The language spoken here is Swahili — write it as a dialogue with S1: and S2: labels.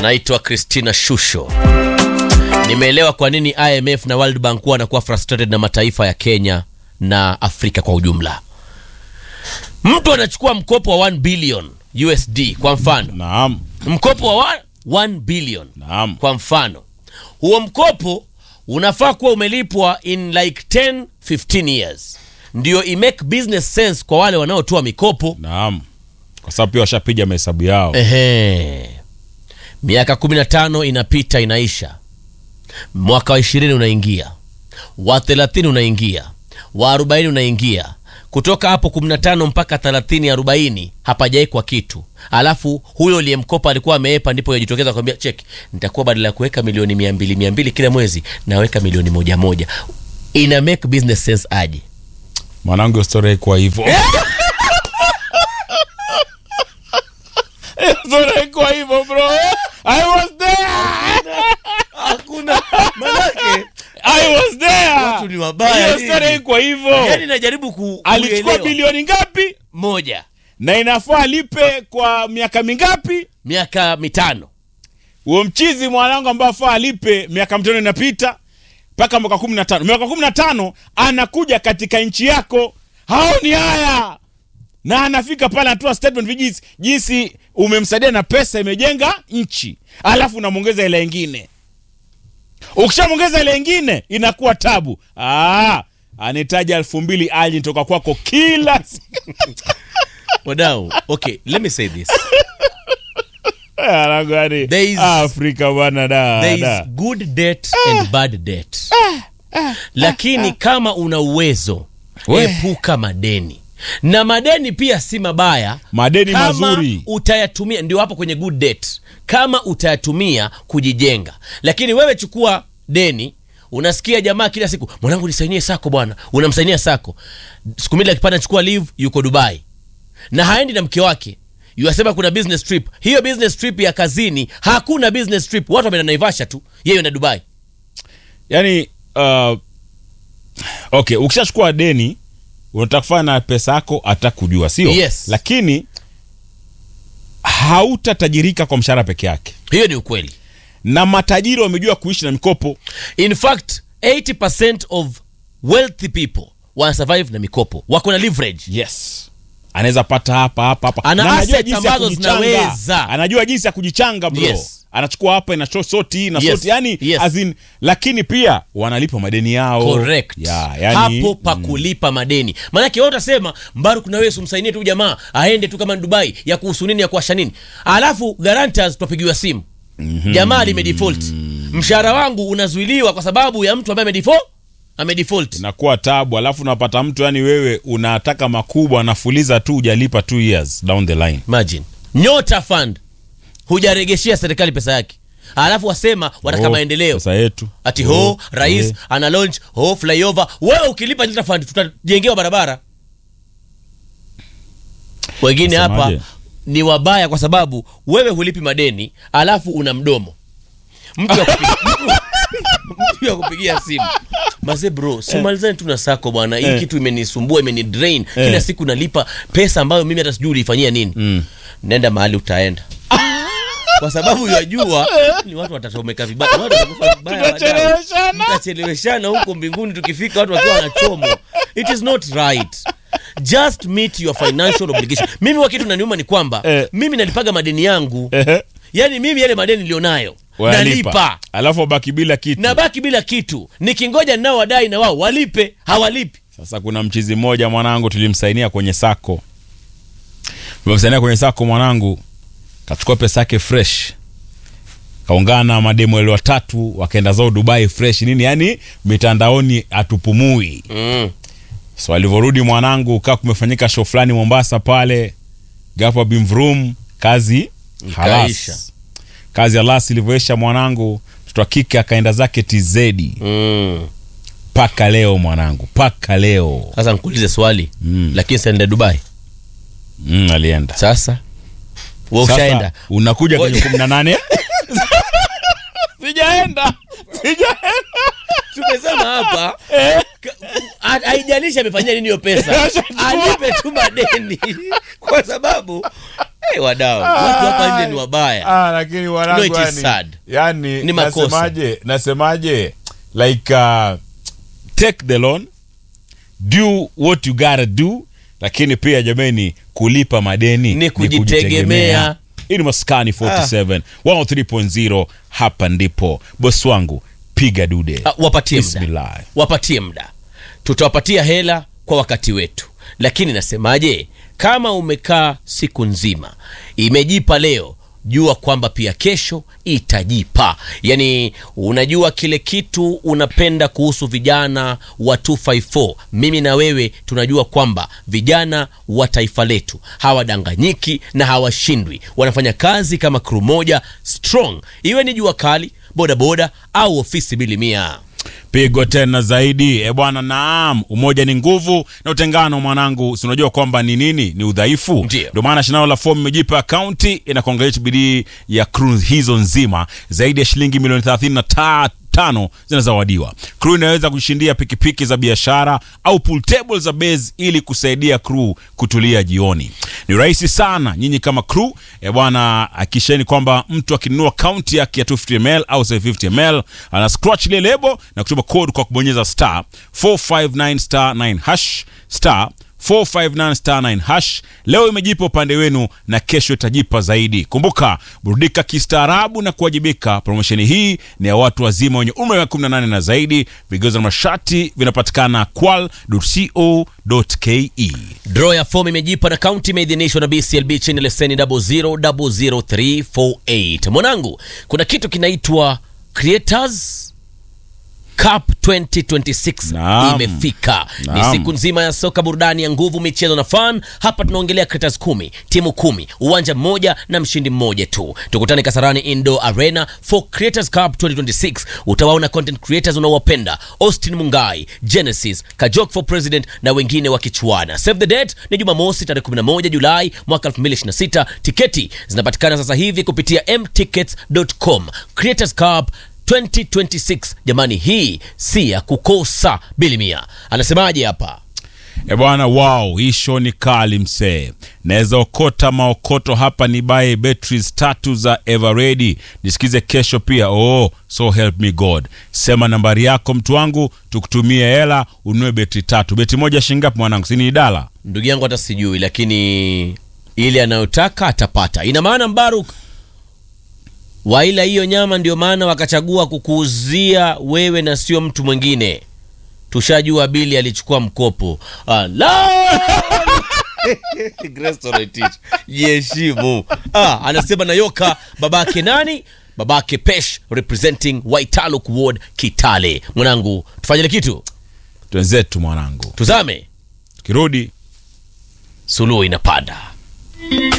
S1: anaitwa Christina Shusho. Nimeelewa kwa nini IMF na World Bank huwa wanakuwa frustrated na mataifa ya Kenya na Afrika kwa ujumla. Mtu anachukua mkopo wa 1 billion USD kwa mfano,
S2: Naam,
S1: mkopo wa 1 billion
S2: naam.
S1: kwa mfano, huo mkopo unafaa kuwa umelipwa in like 10 15 years, ndio i make business sense kwa wale wanaotoa mikopo.
S2: Naam, kwa sababu pia washapiga mahesabu yao.
S1: Ehe. Miaka 15 inapita inaisha, mwaka wa 20 unaingia, wa 30 unaingia, wa 40 unaingia. Kutoka hapo 15 mpaka 30 40 hapajaekwa kitu, alafu huyo uliyemkopa alikuwa ameepa, ndipo yajitokeza kwambia cheki, nitakuwa badala ya kuweka milioni mia mbili mia mbili kila mwezi naweka milioni moja moja. Ina make business sense aje?
S2: Mwanangu, hiyo story haikuwa hivyo. Hiyo story haikuwa hivyo bro. I was there.
S1: Hakuna manake,
S2: I was there.
S1: Watu ni wabaya
S2: Hiyo
S1: nini?
S2: story haikuwa hivyo.
S1: yani najaribu ku
S2: Alichukua
S1: kuelewa.
S2: bilioni ngapi
S1: moja
S2: na inafaa alipe kwa miaka mingapi?
S1: miaka mitano
S2: Huo mchizi mwanangu ambaye afaa alipe miaka mitano inapita mpaka mwaka kumi na tano miaka kumi na tano anakuja katika nchi yako, haoni haya na anafika pale anatoa statement vijinsi jinsi umemsaidia na pesa imejenga nchi, alafu unamwongeza ile ingine. Ukishamwongeza ile ingine inakuwa tabu. Ah, anahitaji elfu mbili aji toka kwako kila siku.
S1: wadau okay let me say this
S2: Ah, gani?
S1: There is-
S2: Afrika bwana da,
S1: there
S2: da.
S1: is good debt and bad debt lakini kama una uwezo
S2: We.
S1: epuka madeni na madeni pia si mabaya
S2: Madeni
S1: kama
S2: mazuri.
S1: utayatumia ndio hapo kwenye good debt kama utayatumia kujijenga lakini wewe chukua deni unasikia jamaa kila siku mwanangu nisainie sako bwana unamsainia sako siku mbili akipata chukua leave yuko dubai na haendi na mke wake yuasema kuna business trip hiyo business trip ya kazini hakuna business trip watu wameenda naivasha tu yeye na dubai
S2: yani uh, okay ukishachukua deni unataka kufanya na pesa yako hata kujua sio
S1: Yes.
S2: lakini hautatajirika kwa mshahara peke yake
S1: hiyo ni ukweli
S2: na matajiri wamejua kuishi na mikopo
S1: in fact 80% of wealthy people wana survive na mikopo wako na leverage
S2: yes anaweza pata hapa hapa hapa
S1: Ana
S2: Na anajua
S1: assets
S2: jinsi ya
S1: ambazo
S2: kujichanga.
S1: zinaweza.
S2: anajua jinsi ya kujichanga bro
S1: Yes.
S2: anachukua hapa ina sho- soti hii na
S1: Yes.
S2: soti yani
S1: Yes.
S2: as in, lakini pia wanalipa madeni yao
S1: correct
S2: yeah, yani,
S1: hapo pa kulipa madeni maanake wewe utasema mbaru kuna wewe umsainie tu jamaa aende tu kama ni dubai ya kuhusu nini ya kuasha nini alafu guarantors twapigiwa simu jamaa limedefault mshahara wangu unazuiliwa kwa sababu ya mtu ambaye amedefault amedefault
S2: inakuwa tabu alafu unapata mtu yani wewe unataka makubwa anafuliza tu hujalipa two years down the line
S1: imagine nyota fund hujaregeshea serikali pesa yake alafu wasema wataka
S2: Oh,
S1: maendeleo
S2: pesa yetu
S1: ati ho
S2: Oh,
S1: rais
S2: eh.
S1: ana launch ho flyover wewe ukilipa nyota fund tutajengewa barabara wengine hapa
S2: Nasemaje?
S1: ni wabaya kwa sababu wewe hulipi madeni alafu una mdomo mtu wa kupigia- mtu- mtu wa kupigia simu maze bro simalizani tu na sako bwana hii
S2: Eh.
S1: kitu imenisumbua imenidrain
S2: Eh.
S1: kila siku nalipa pesa ambayo mimi hata sijui ulifanyia nini
S2: Mm.
S1: nenda mahali utaenda kwa sababu yajua ni watu watatomeka vibaya watu watakufa vibaya wadau.
S2: Tutacheleweshana.
S1: mtacheleweshana huko mbinguni tukifika watu wakiwa wanachomwa it is not right just meet your financial obligation mimi wa kitu naniuma ni kwamba
S2: Eh.
S1: mimi nalipaga madeni yangu
S2: Ehe.
S1: yaani mimi yale madeni nilionayo
S2: Wanalipa.
S1: nalipa
S2: alafu wabaki bila kitu
S1: nabaki bila kitu nikingoja nao wadai na wao walipe hawalipi
S2: sasa kuna mchizi mmoja mwanangu tulimsainia kwenye sako tulimsainia kwenye sako mwanangu kachukua pesa yake fresh kaungana na mademo wale watatu wakaenda zao dubai fresh nini yani mitandaoni atupumui
S1: mm.
S2: so alivyorudi mwanangu kaa kumefanyika show fulani mombasa pale gapo bimvrum kazi halas
S1: Ikaisha.
S2: kazi halas ilivyoisha mwanangu mtoto wa kike akaenda zake tz
S1: Mm.
S2: paka leo mwanangu paka leo
S1: sasa nkuulize swali
S2: Mm.
S1: lakini saende dubai
S2: mm, alienda
S1: sasa we
S2: Sasa,
S1: ushaenda
S2: unakuja kwenye
S1: Ngoja.
S2: kumi na nane sijaenda sijaenda
S1: tumesema hapa ka- ha- haijalishi amefanyia nini hiyo pesa
S2: Ashachukua.
S1: alipe tu madeni kwa sababu hey, wadau watu hapa nje ni wabaya
S2: Ah, lakini
S1: No,
S2: wanangu
S1: it is
S2: yani,
S1: sad.
S2: yani
S1: Ni makosa.
S2: nasemaje nasemaje like uh, take the loan do what you gotta do lakini pia jameni kulipa madeni
S1: Ni kujitegemea.
S2: hii ni maskani 47 103.0 hapa ndipo bosi wangu piga dude
S1: Ah, wapatie muda
S2: Bismillah.
S1: wapatie muda tutawapatia hela kwa wakati wetu lakini nasemaje kama umekaa siku nzima imejipa leo jua kwamba pia kesho itajipa yaani unajua kile kitu unapenda kuhusu vijana wa 254 mimi na wewe tunajua kwamba vijana wa taifa letu hawadanganyiki na hawashindwi wanafanya kazi kama kru moja strong iwe ni jua kali bodaboda au ofisi bilimia
S2: pigo tena zaidi e bwana naam umoja ni nguvu na utengano mwanangu si unajua kwamba ni nini ni udhaifu
S1: Ndio.
S2: ndio maana shindano la fomu imejipa akaunti inakuangalia bidii ya crew hizo nzima zaidi ya shilingi milioni 35 tano zinazawadiwa crew inaweza kushindia pikipiki za biashara au pool table za base ili kusaidia crew kutulia jioni ni rahisi sana nyinyi kama crew e bwana akisheni kwamba mtu akinunua kaunti yake ya 250ml au 750ml ana scratch ile lebo na kutuma code kwa kubonyeza star 459 star 9 hash star 459 star 9 hash leo imejipa upande wenu na kesho itajipa zaidi kumbuka burudika kistaarabu na kuwajibika promosheni hii ni ya watu wazima wenye umri wa 18 na zaidi vigezo na masharti vinapatikana qual.co.ke
S1: Draw ya fomu imejipa na kaunti imeidhinishwa na BCLB chini leseni 0000348. Mwanangu, kuna kitu kinaitwa Creators Cup 2026
S2: Naam.
S1: imefika. Ni
S2: Naam.
S1: siku nzima ya soka, burudani ya nguvu, michezo na fun. Hapa tunaongelea Creators kumi, timu kumi, uwanja mmoja na mshindi mmoja tu. Tukutane Kasarani Indoor Arena for Creators Cup 2026. Utawaona content creators unaowapenda Austin Mungai, Genesis, Kajok for President na wengine wakichuana. Save the date ni Jumamosi tarehe 11 Julai mwaka 2026. Tiketi zinapatikana sasa hivi kupitia mtickets.com. Creators Cup 2026 jamani, hii si ya kukosa. Bilimia anasemaje hapa?
S2: E bwana, wow, hii show ni kali msee. Naweza okota maokoto hapa ni baye batteries tatu za Everready. Nisikize kesho pia. Oh, so help me God. Sema nambari yako mtu wangu, tukutumie hela ununue betri tatu. Beti moja shingapi mwanangu? Si ni idala?
S1: Ndugu yangu hata sijui, lakini ile anayotaka atapata. Ina maana Mbaruk waila hiyo nyama, ndio maana wakachagua kukuuzia wewe na sio mtu mwingine. Tushajua Bili alichukua mkopo. Ala! Grace Toretich, Jiheshimu. Ah, anasema Nayoka babake nani? Babake Pesh representing Waitaluk Ward Kitale. Mwanangu, tufanyile kitu.
S2: Twenzetu mwanangu,
S1: Tuzame.
S2: tukirudi
S1: Suluhu inapanda.